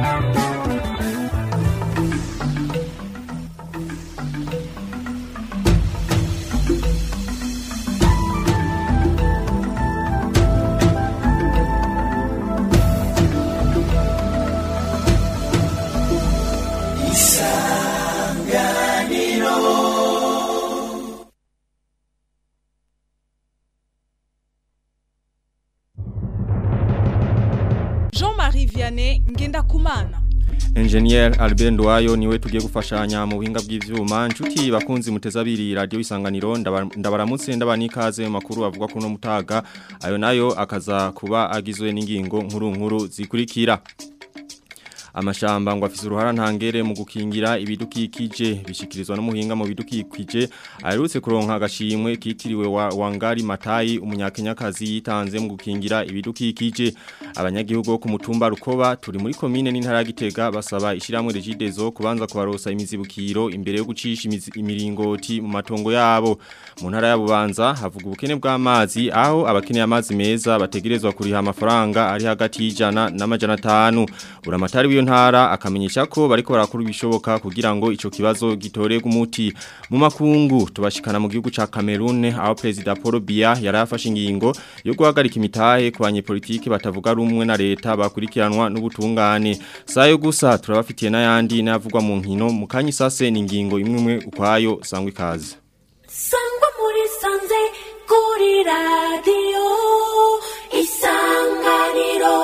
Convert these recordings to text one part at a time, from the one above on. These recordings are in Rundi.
Jean-Marie Vianney Ngendakumana Engineer Albert Ndwayo niwe tugiye gufashanya mu buhinga bw'ivyuma nshuti bakunzi muteza abiri radio isanganiro ndaba- ndabaramutse ndabanikaze mu makuru avuga kuno mutaga ayo nayo akaza kuba agizwe n'ingingo nkuru nkuru zikurikira amashamba ngo afise uruhara ntangere mu gukingira ibidukikije bishikirizwa n'umuhinga mu bidukikije aherutse kuronka agashimwe kitiriwe wa Wangari Matayi umunyakenyakazi yitanze mu gukingira ibidukikije abanyagihugu bo ku mutumba rukoba turi muri komine n'intara ya Gitega basaba ishiramwe regidezo kubanza kubarosa imizibukiro imbere yo gucisha imizi- imiringoti mu matongo yabo mu ntara ya Bubanza havuga ubukene bw'amazi aho abakeneye amazi meza bategerezwa kuriha amafaranga ari hagati y'ijana n'amajana atanu buramatari w'iyo ntara akamenyesha ko bariko barakora ibishoboka kugira ngo ico kibazo gitorerwe umuti mu makungu tubashikana mu gihugu ca Cameroon aho president Paul Biya yarafashe ingingo yo guhagarika imitahe ku banyepolitiki batavuga rumwe na leta bakurikiranwa n'ubutungane sayo gusa turabafitiye n'ayandi n'avugwa mu nkino mu kanyi sase ni ingingo imwe imwe ukwayo sangwa ikaze sangwa muri sanze kuri radiyo isanganiro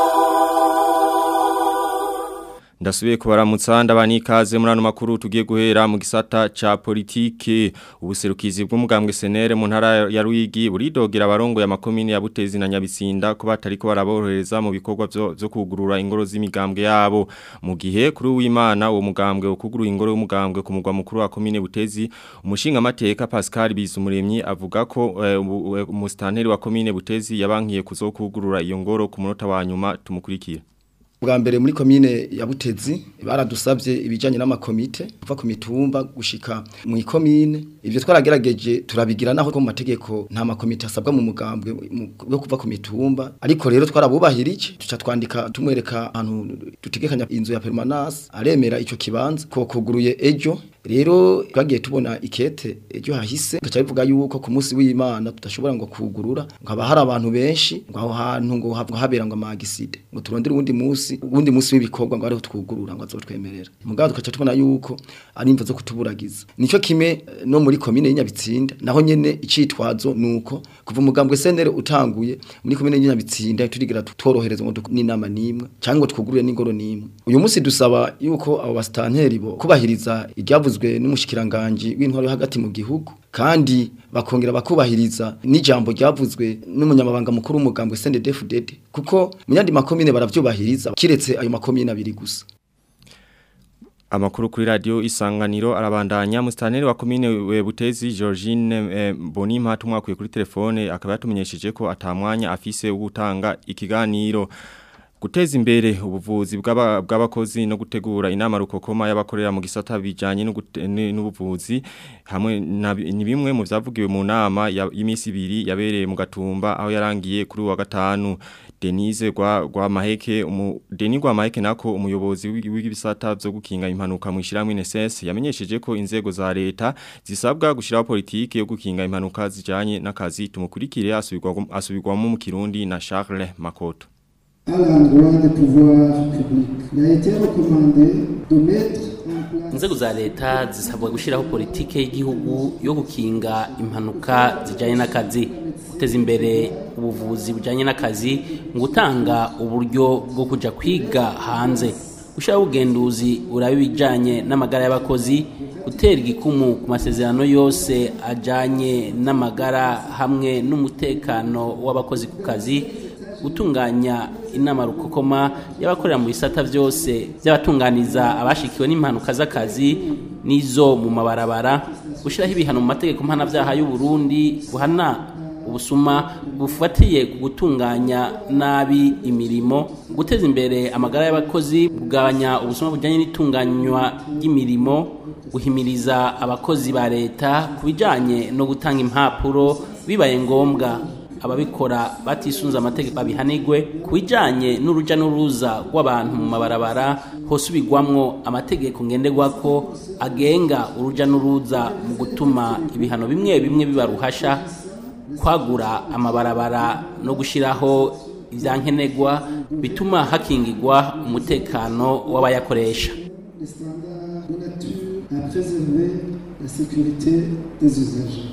Ndasubiye kubaramutsa ndabani ikaze muri ano makuru tugiye guhera mu gisata ca politike ubuserukizi bw'umugambwe senere mu ntara ya Ruyigi buridogera abarongo ya makomine ya Butezi na Nyabisinda ko batariko baraborohereza mu bikorwa vyo vyo kugurura ingoro z'imigambwe yabo mu gihe kuri w'Imana uwo mugambwe ukugurura ingoro y'umugambwe ku mugwa mukuru wa komine Butezi umushinga mateka Pascal Bizumuremyi avuga ko eh, umu- umustanteri wa komine Butezi yabankiye kuzokugurura iyo ngoro ku munota wa nyuma tumukurikira bwa mbere muri komine ya Butezi baradusabye ibijanye n'amakomite kuva ku mitumba gushika mu ikomine ivyo twaragerageje turabigira naho ko mu mategeko nta makomite asabwa mu mugambwe mu- yo kuva ku mitumba ariko rero twarabubahirije tuca twandika tumwereka ahantu dutegekanya inzu ya permanence aremera ico kibanza ko kuguruye ejo rero twagiye tubona ikete ejo hahise gaca bivuga yuko ku munsi w'Imana tudashobora ngo kugurura ngo haba hari abantu benshi ngo aho hantu ngo hava habera ngo amagiside ngo turondere uwundi munsi uwundi munsi w'ibikorwa ngo ariho twugurura ngo azotwemerera mugabo tugaca tubona yuko ari imvo zo kutuburagiza nico kimwe eh, no muri komine y'Inyabitsinda naho nyene icitwazo nuko kuva umugambwe senere utanguye muri komine y'Inyabitsinda turigira tutorohereza ngo duk- n'inama nimwe cyangwa ngo twugurure n'ingoro nimwe uyu munsi dusaba yuko abo bastanteri bo kubahiriza iryavuzwe n'umushikiranganje w'intwaro yo hagati mu gihugu kandi bakongera bakubahiriza n'ijambo ryavuzwe n'umunyamabanga mukuru w'umugambwe CNDD-FDD kuko mu yandi makomine baravyubahiriza kiretse ayo makomine abiri gusa Amakuru kuri radio isanganiro arabandanya mustaneri wa komine we Butezi Georgine eh, Bonima tumwakuye kuri telefone akaba yatumenyesheje ko atamwanya afise wo gutanga ikiganiro guteza imbere ubuvuzi bw'aba- bw'abakozi no gutegura inama rukokoma y'abakorera mu gisata bijanye no gute- ni- n'ubuvuzi hamwe na bi- ni bimwe mu vyavugiwe mu nama ya- y'imisi ibiri yabereye mu gatumba aho yarangiye kuri uwa gatanu Denise gwa gwa maheke umu Denis gwa maheke nako umuyobozi w'i- w'ibisata byo gukinga impanuka mu ishiramwe NSS yamenyesheje ko inzego za leta zisabwa gushiraho politike yo gukinga impanuka zijanye n'akazi tumukurikire asubirwa asubirwamo mu Kirundi na Charles Makoto à l'endroit des pouvoirs publics. Il a été recommandé de mettre en place inzego za leta zisabwa gushyiraho politike y'igihugu yo gukinga impanuka zijyanye n'akazi guteza imbere ubuvuzi bujyanye n'akazi mu gutanga uburyo bwo kujya kwiga hanze gushyiraho ubugenduzi buraba ibijyanye n'amagara y'abakozi gutera igikumu ku masezerano yose ajyanye n'amagara hamwe n'umutekano w'abakozi ku kazi gutunganya inama rukokoma y'abakorera mu bisata byose by'abatunganiza abashikiwe n'impanuka z'akazi n'izo mu mabarabara gushyiraho ibihano mu mategeko mpanabyaha y'u Burundi buhana ubusuma bufatiye ku gutunganya nabi imirimo guteza imbere amagara y'abakozi kugabanya ubusuma bujyanye n'itunganywa ry'imirimo guhimiriza abakozi ba leta ku bijyanye no gutanga impapuro bibaye ngombwa ababikora batisunze amategeko babihanigwe ku bijanye n'uruja n'uruza rw'abantu mu mabarabara hosubirwamwo amategeko ngenderwako agenga uruja n'uruza mu gutuma ibihano bimwe bimwe biba ruhasha kwagura amabarabara no gushiraho ivyankenerwa bituma hakingirwa umutekano w'abayakoresha les standards de nature à préserver la sécurité des usagers.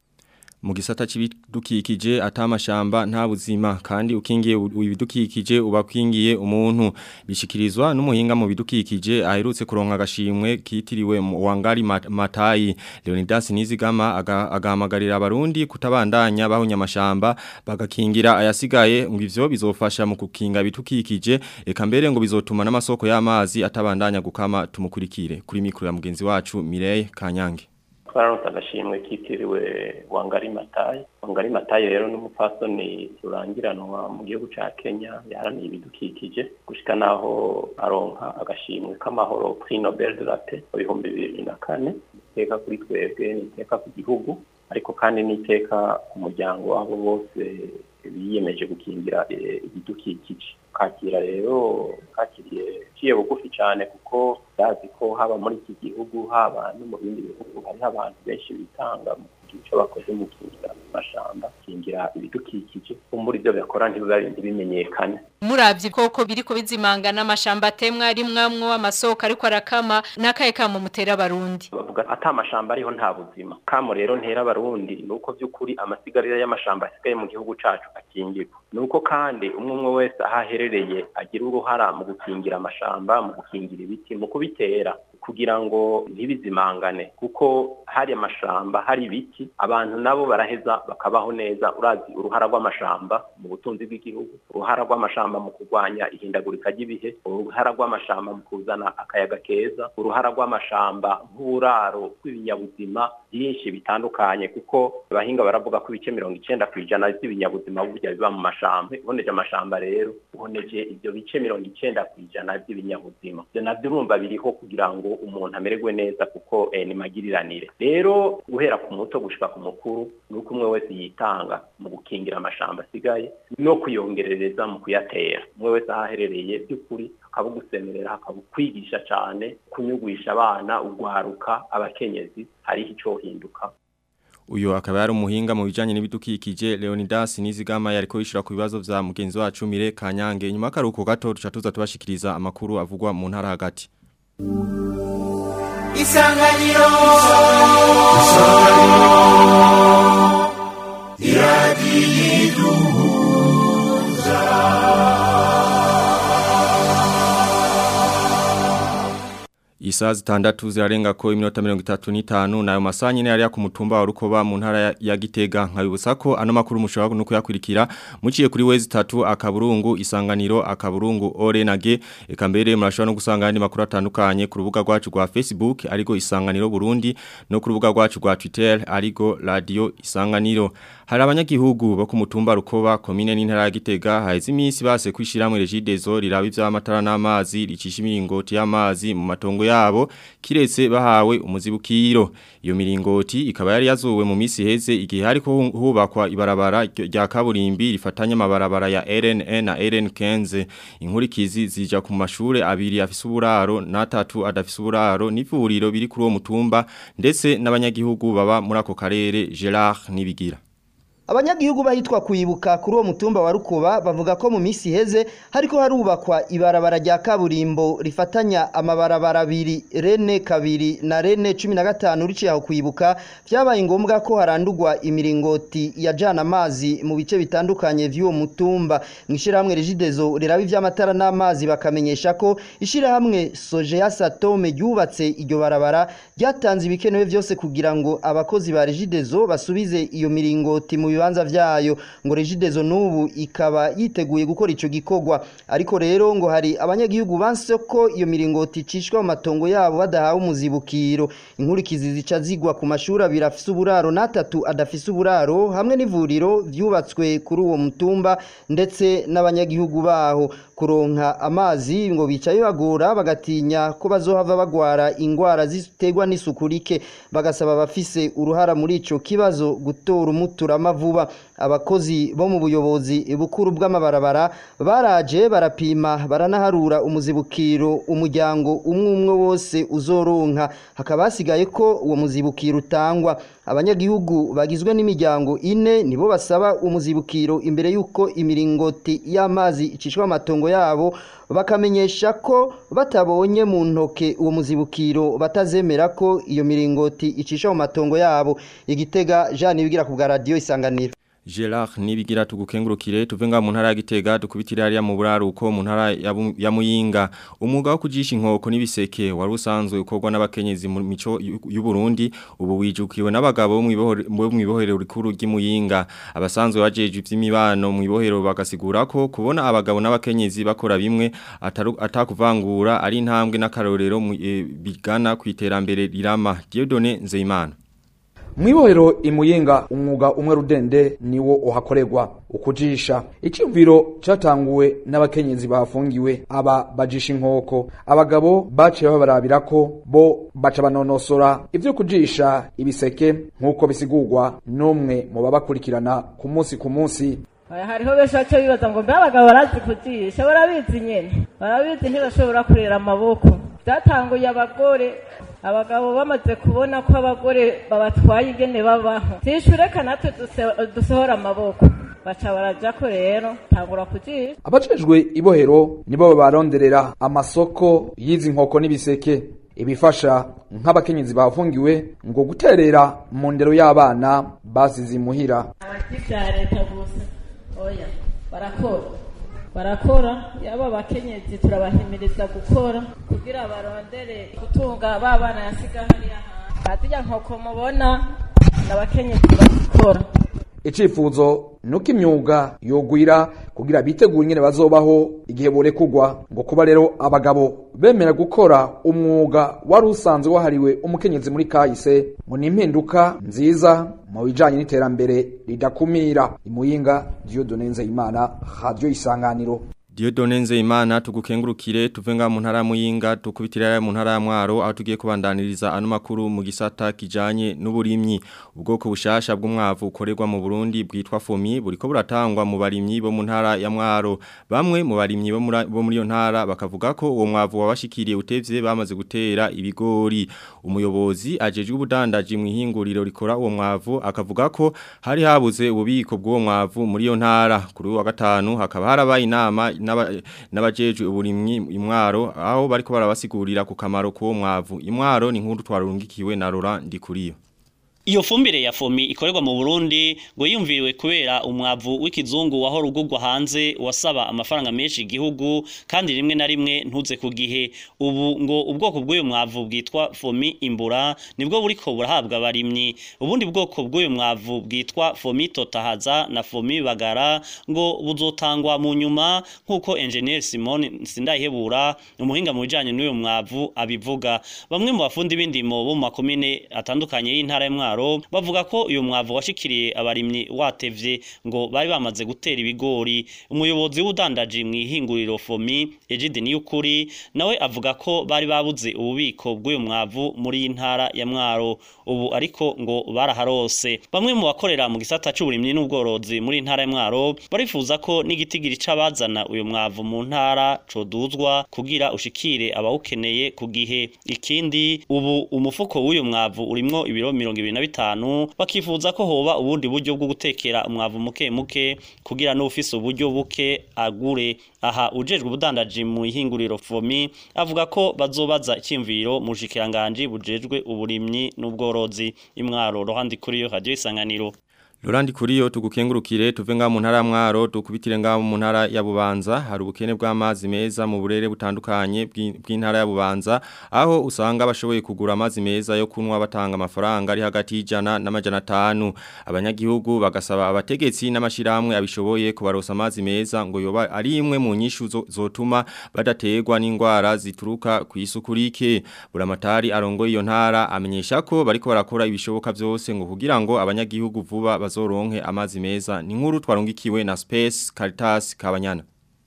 mu gisata c'ibidukikije atamashamba nta buzima kandi ukingiye u- ibidukikije uba kwingiye umuntu bishikirizwa n'umuhinga mu bidukikije aherutse kuronka agashimwe kitiriwe mu- Wangari Mat- Matayi Leonidas Nizigama aga- agahamagarira abarundi kutabandanya bahunya amashamba bagakingira ayasigaye ngo ivyo bizofasha mu kukinga ibidukikije eka mbere ngo bizotuma n'amasoko y'amazi atabandanya gukama tumukurikire kuri mikro ya mugenzi wacu Mireille Kanyange twararonse agashimwe kitiriwe wangari matayi wangari matayi rero n'umupfasoni rurangiranwa mu gihugu ca kenya yaharaniye ibidukikije gushika naho aronka agashimwe k'amahoro prix nobel de la paix mu bihumbi bibiri na kane iteka kuri twebwe ni iteka ku gihugu ariko kandi n'iteka ku muryango wabo bose biyemeje gukingira eh, ibidukikije kakira rero kakiriye ciye bugufi cyane kuko bazi ko haba muri iki gihugu haba no mu bindi bihugu hariho abantu benshi bitanga mu kugira icyo bakoze mu gukingira amashamba gukingira ibidukikije kumbura ibyo bakora ntibiba ntibimenyekane muravye koko biriko bizimanga n'amashamba atemwa rimwamwo amasoko ariko arakama n'akaye kamo mutera abarundi bavuga ata amashamba ariho nta buzima kamo rero ntera abarundi ni uko by'ukuri amasigarira y'amashamba asigaye mu gihugu cacu akingirwa ni uko kandi umwe umwe wese aho aherereye agira uruhara mu gukingira amashamba mu gukingira ibiti mu kubitera kugira ngo ntibizimangane kuko hari amashamba hari ibiti abantu nabo baraheza bakabaho neza urazi uruhara rw'amashamba mu butunzi bw'igihugu uruhara rw'amashamba mu kurwanya ihindagurika ry'ibihe uruhara rw'amashamba mu kuzana akayaga keza uruhara rw'amashamba nk'uburaro bw'ibinyabuzima byinshi bitandukanye kuko abahinga baravuga ko ibice mirongo icenda ku ijana by'ibinyabuzima burya biba mu mashamba uboneje amashamba rero uboneje ibyo bice mirongo icenda ku ijana by'ibinyabuzima ibyo navyo urumva biriho kugira ngo umuntu amererwe neza kuko eh, ni magiriranire rero guhera ku muto gushika ku mukuru ni uko umwe wese yitanga mu gukingira amashamba asigaye no kuyongerereza mu kuyatera umwe wese aho aherereye by'ukuri akabugusemerera akabukwigisha cyane kunyugwisha abana ugwaruka abakenyezi hariho ico hinduka Uyo akaba yari umuhinga mu bijanye n'ibidukikije Leonidas Nizigama yariko yishura ku bibazo vya mugenzi wacu Mire Kanyange nyuma karuko gato tuca tuza tubashikiriza amakuru avugwa mu ntara hagati Isanganiro Isaa zitandatu zirarenga ko iminota mirongo itatu n'itanu nayo masaha nyine yari ku mutumba wa Rukoba mu ntara ya- ya Gitega nkabibutsa ko ano makuru mushobora no kuyakurikira muciye kuri wezi tatu akaburungu isanganiro akaburungu orenage eka mbere murashobora no gusanga andi makuru atandukanye ku rubuga rwacu rwa Facebook ariko isanganiro Burundi no ku rubuga rwacu rwa Twitter ariko radio isanganiro hari abanyagihugu bo ku mutumba Rukoba komine n'intara ya Gitega haheze iminsi base kwishiramwe regidezo riraba ivy'amatara n'amazi ricisha imiringoti y'amazi mu matongo yabo kiretse bahawe umuzibukiro iyo miringoti ikaba yari yazuwe mu misi heze igihe hariko hu- hubakwa ibarabara ryo- rya kaburimbi rifatanya amabarabara ya RNN na RN15 inkurikizi zija ku mashure abiri afise uburaro n'atatu adafise uburaro n'ivuriro biri kuri uwo mutumba ndetse n'abanyagihugu baba muri ako karere Gerard Nibigira Abanyagihugu bahitwa kuyibuka kuri uwo mutumba wa Rukoba bavuga ko mu misi heze hariko harubakwa ibarabara rya kaburimbo rifatanya amabarabara abiri Rene kabiri na Rene 15 riciye aho kuyibuka vyabaye ngombwa ko harandurwa imiringoti yajana amazi mu bice bitandukanye vy'uwo mutumba mwishirahamwe Regidezo rirabi vy'amatara n'amazi bakamenyesha ko ishirahamwe Sojeya Satome ryubatse iryo barabara ryatanze ibikenewe vyose kugira ngo abakozi ba Regidezo basubize iyo miringoti mu bibanza vyayo ngo Regidezo nubu ikaba yiteguye gukora ico gikorwa ariko rero ngo hari abanyagihugu banse ko iyo miringoti icishwa mu matongo yabo badahawe umuzibukiro inkurikizi zica zigwa ku mashuri abiri afise uburaro n'atatu adafise uburaro hamwe n'ivuriro vyubatswe kuri uwo mutumba ndetse n'abanyagihugu baho kuronka amazi ngo bicaye bagora bagatinya ko bazohava bagwara ingwara ziterwa n'isuku rike bagasaba abafise uruhara muri ico kibazo gutora umuturama vuba abakozi bo mu buyobozi bukuru bw'amabarabara baraje barapima baranaharura umuzibukiro umuryango umwe umwe wose uzoronka hakaba hasigaye ko uwo muzibukiro utangwa abanyagihugu bagizwe n'imiryango ine nibo basaba umuzibukiro imbere y'uko imiringoti y'amazi icishwa amatongo yabo bakamenyesha ko batabonye mu ntoke uwo muzibukiro batazemera ko iyo miringoti icisha mu matongo yabo igitega Jean Nibigira ku bwa radio isanganiro Gerard nibigira tugukengurukire tuve nga mu ntara ya Gitega dukubitira hariya mu buraruko mu ntara ya Bu- ya Muyinga umwuga wo kujisha inkoko n'ibiseke wari usanzwe ukorwa n'abakenyezi mu mico y'u y'u Burundi ubu wijukiwe n'abagabo bo mwibohero bo mwibohero rikuru ry'Imuyinga abasanzwe bajeje ivy'imibano mwibohero bagasigura ko kubona abagabo n'abakenyezi bakora bimwe ataru- atakuvangura ari intambwe n'akarorero mu- eh, bigana kwiterambere rirama Dieudonné Nzeyimana Mwibohero imuyinga umwuga umwe rudende niwo uhakorerwa ukujisha icyumviro cyatanguwe n'abakenyezi bafungiwe aba bajisha inkoko abagabo baciye babarabira ko bo baca banonosora ibyo kujisha ibiseke nk'uko bisigurwa n'umwe mu babakurikirana ku munsi ku munsi Aya, hariho benshi baca bibaza ngo mbe abagabo barazi kujisha barabizi nyene barabizi ntibashobora kurera amaboko byatanguye abagore abagabo bamaze kubona ko abagore babatwaye ingene babaho tishureka natwe duse- dusohora amaboko baca barajako rero tangura kujisha abajejwe ibohero nibo baronderera amasoko y'izi nkoko n'ibiseke ibifasha nk'abakenyezi bafungiwe ngo guterera mu ndero y'abana basize imuhira abakivya leta gusa oya barakora barakora yaba abakenyezi turabahimiriza gukora kugira barondere gutunga ba bana yasiga hariya hantu bazirya nkoko mubona n'abakenyezi bazikora icifuzo nuko imyuga yogwira kugira bitegure ingene bazobaho igihe borekugwa ngo kuba rero abagabo bemera gukora umwuga wari usanzwe wahariwe umukenyezi muri kahise ngo ni impinduka nziza mu bijanye n'iterambere ridakumira imuyinga Dieudonne Nzeyimana radio isanganiro Diodone Nzeyimana tugukengurukire tuvenga mu ntara ya Muyinga tukubitira mu ntara ya Mwaro aho tugiye kubandaniriza ano makuru mu gisata kijanye n'uburimyi ubwoko bushasha bw'umwavu ukorerwa mu Burundi bwitwa FOMI buriko buratangwa mu barimyi bo mu ntara ya Mwaro bamwe mu barimyi bo muri bo muri iyo ntara bakavuga ko uwo mwavu wabashikiriye utevye bamaze gutera ibigori umuyobozi ajejwe ubudandaji mu ihinguriro rikora uwo mwavu akavuga ko hari habuze ububiko bw'uwo mwavu muri iyo ntara kuri uyu wa gatanu hakaba harabaye inama n'aba- n'abajejwe uburimyi imwaro aho bariko barabasigurira ku kamaro k'uwo mwavu imwaro ni nkuru twarungikiwe na Laurent Ndikuriyo Iyo fumbire ya fomi ikorerwa mu Burundi ngo yumviriwe kubera umwavu w'ikizungu wahora ugurwa hanze wasaba amafaranga menshi igihugu kandi rimwe na rimwe ntuze ku gihe ubu ngo ubwoko bw'uyu mwavu bwitwa fomi imbura nibwo buriko burahabwa abarimyi ubundi bwoko bw'uyu mwavu bwitwa fomi totahaza na fomi bagara ngo buzotangwa mu nyuma nk'uko engineer Simon Sindayihebura umuhinga mu bijanye n'uyu mwavu abivuga bamwe mu bafundi b'indimo bo mu makomine atandukanye y'intara ya Mwaro bavuga ko uyu mwavu washikiriye abarimyi watevye ngo bari bamaze gutera ibigori umuyobozi w'udandaji mu ihinguriro Fomi Egide Niyukuri nawe avuga ko bari babuze ububiko bw'uyu mwavu muri iyi ntara ya Mwaro ubu ariko ngo baraharose bamwe mu bakorera mu gisata c'uburimyi n'ubworozi muri iyi ntara ya Mwaro barifuza ko n'igitigiri c'abazana uyu mwavu mu ntara coduzwa kugira ushikire abawukeneye ku gihe ikindi ubu umufuko w'uyu mwavu urimwo ibiro mirongo ibiri na bitanu bakifuza ko hoba ubundi buryo bwo gutekera umwavu muke muke kugira n'ufise uburyo buke agure aha ujejwe ubudandaji mu ihinguriro fomi avuga ko bazobaza icyimviro mu bushikiranganje bujejwe uburimyi n'ubworozi imwaro rohandi kuri yo radio isanganiro Lorandi kuriyo tugukengurukire tuve nga mu ntara ya Mwaro tukubitire nga mu ntara ya Bubanza hari ubukene bw'amazi meza mu burere butandukanye bw'i- bw'intara ya Bubanza aho usanga bashoboye kugura amazi meza yo kunwa batanga amafaranga ari hagati y'ijana n'amajana atanu abanyagihugu bagasaba abategetsi n'amashiramwe abishoboye kubarosa amazi meza ngo yoba ari imwe mu nyishu zo- zotuma badategwa n'indwara zituruka ku isuku rike buramatari arongoye iyo ntara amenyesha ko bariko barakora ibishoboka byose ngo kugira ngo abanyagihugu vuba bazoronke amazi meza ni nkuru twarungikiwe na Space Caritas Kabanyana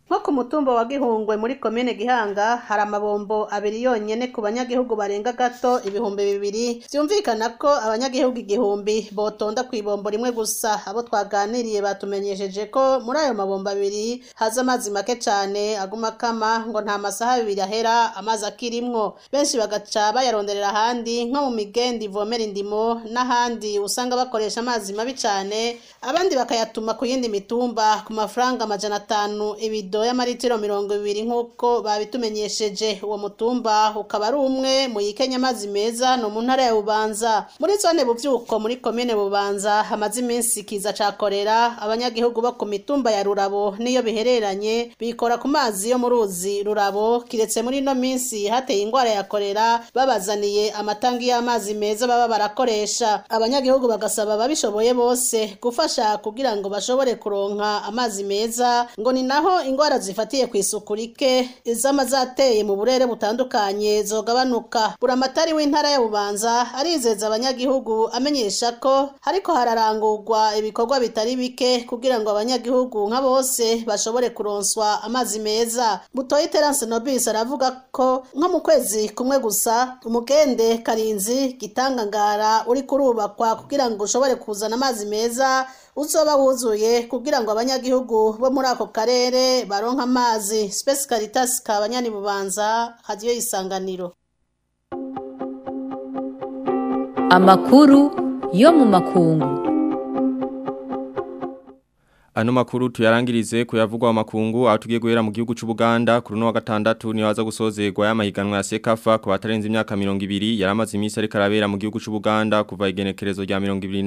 nko ku mutumba wa gihungwe muri komine gihanga hari amabombo abiri yonyene ku banyagihugu barenga gato ibihumbi bibiri vyumvikana ko abanyagihugu igihumbi botonda ku ibombo rimwe gusa abo twaganiriye batumenyesheje ko muri ayo mabombo abiri haza amazi make cane aguma kama ngo nta masaha abiri ahera amazi akirimwo benshi bagaca bayaronderera ahandi nko mu migendi ivomera indimo n'ahandi usanga bakoresha amazi mabi cane abandi bakayatuma ku yindi mitumba ku mafaranga amajana atanu ibido y'amaritiro mirongo ibiri nk'uko babitumenyesheje uwo mutumba ukaba ari umwe mu yikenya amazi meza no mu ntara ya bubanza muri zone buvyuko muri komine bubanza hamaze iminsi kiza ca korera abanyagihugu bo ku mitumba ya rurabo niyo bihereranye bikora ku mazi yo mu ruzi rurabo kiretse muri ino minsi hateye ingwara ya korera babazaniye amatangi y'amazi meza baba barakoresha abanyagihugu bagasaba ababishoboye bose gufasha kugira ngo bashobore kuronka amazi meza ngo ni naho ingwara zifatiye ku isuku rike izama zateye mu burere butandukanye zogabanuka buramatari w'intara ya bubanza arizeza abanyagihugu amenyesha ko hariko hararangurwa ibikorwa bitari bike kugira ngo abanyagihugu nka bose bashobore kuronswa amazi meza butoyi terance nobis aravuga ko nko mu kwezi kumwe gusa umugende karinzi gitangangara uri kurubakwa kugira ngo ushobore kuzana amazi meza uzoba wuzuye kugira ngo abanyagihugu bo muri ako karere baronke amazi Space Caritas kabanyani bubanza radio isanganiro Amakuru yo mu makungu. Ano makuru tuyarangirize kuyavugwa makungu atugiye guhera mu gihugu c'u Buganda kuri no wa gatandatu ni waza gusozerwa y'amahiganwa ya Sekafa ku batarenze imyaka 200 yaramaze imisi ariko arabera mu gihugu c'u Buganda kuva igenekerezo rya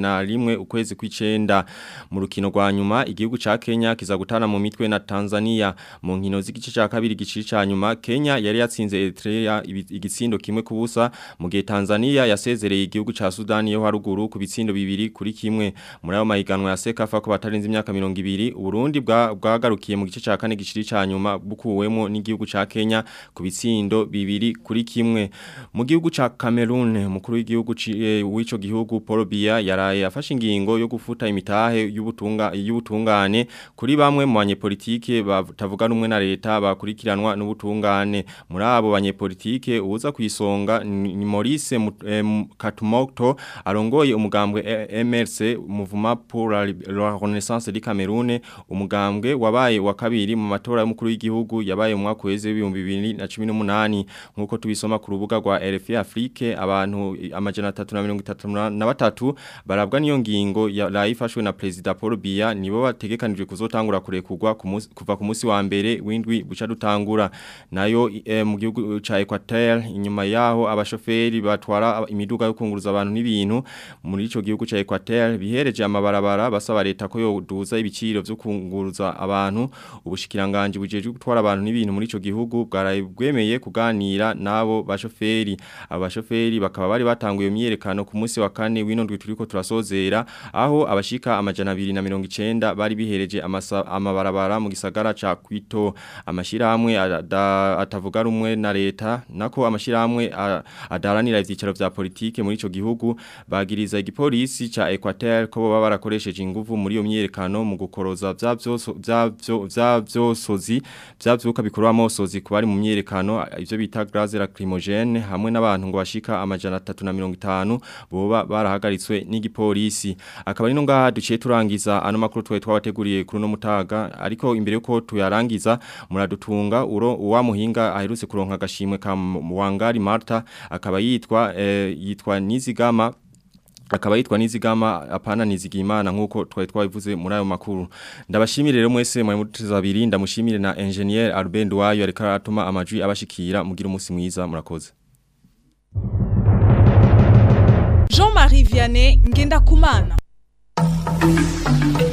21 ukwezi kw'icenda mu rukino rwa nyuma igihugu ca Kenya kiza gutana mu mitwe na Tanzania mu nkino z'igice ca kabiri gici ca nyuma Kenya yari yatsinze Eritrea igitsindo kimwe kubusa mu gihe Tanzania yasezereye igihugu ca Sudani yo haruguru ku bitsindo bibiri kuri kimwe muri ayo mahiganwa ya Sekafa ku batarenze imyaka 200 ibiri Uburundi bwagarukiye mu gice ca kane giciri ca nyuma bukuwemo n'igihugu ca Kenya ku bitsindo bibiri kuri kimwe mu gihugu ca Cameroon mukuru w'igihugu w'ico gihugu Paul Biya yaraye afashe ingingo yo gufuta imitahe y'ubutunga y'ubutungane kuri bamwe mu banyepolitike batavuga rumwe na leta bakurikiranwa n'ubutungane muri abo banyepolitike uza kwisonga ni Maurice Katumokto arongoye umugambwe MRC Mouvement pour la Renaissance du Cameroun umugambwe wabaye wa kabiri mu matora y'umukuru w'igihugu yabaye mu mwaka weze w'ibihumbi bibiri na cumi n'umunani nk'uko tubisoma ku rubuga rwa RFI Afrique abantu amajana atatu na mirongo itatu na batatu barabwa n'iyo ngingo yarayifashwe na Perezida Paul Biya nibo bategekanijwe kuzotangura kurekurwa kuva ku munsi wa mbere w'indwi buca dutangura nayo e, mu gihugu ca Equateur inyuma yaho abashoferi batwara imiduga yo kunguruza abantu n'ibintu muri ico gihugu ca Equateur bihereje amabarabara basaba leta ko yoduza ibiciro vyo kunguruza abantu ubushikiranganje bujeje gutwara abantu n'ibintu muri ico gihugu bwarayibwemeye kuganira nabo bashoferi abashoferi bakaba bari batanguye imyerekano ku munsi wa kane w'inondwe turiko turasozera aho abashika amajana 290 bari bihereje amabarabara mu gisagara ca Kwito amashirahamwe atavuga rumwe na leta nako amashirahamwe adaranira ivyicaro vya politike muri ico gihugu bagiriza igipolisi ca Equateur ko baba barakoresheje inguvu muri iyo myerekano mu gukoroza vya vyosozi vya vyuka bikorwa amosozi ku bari mu myerekano ivyo bita gaz lacrymogène hamwe n'abantu ngo bashika amajana 350 boba barahagaritswe n'igipolisi akaba ari no ngaha duciye turangiza ano makuru twaye twabateguriye kuri no mutaga ariko imbere yuko tuyarangiza muradutunga uro uwa muhinga aherutse kuronka agashimwe ka Wangari Martha akaba yitwa eh, yitwa Nizigama akaba yitwa nizigama apana nizigimana nkuko twari twabivuze muri ayo makuru ndabashimire rero mwese mwe muteza abiri ndamushimire na engineer Albert Duwayo ariko aratuma amajwi abashikira mugira umunsi mwiza murakoze Jean-Marie Vianney ngenda kumana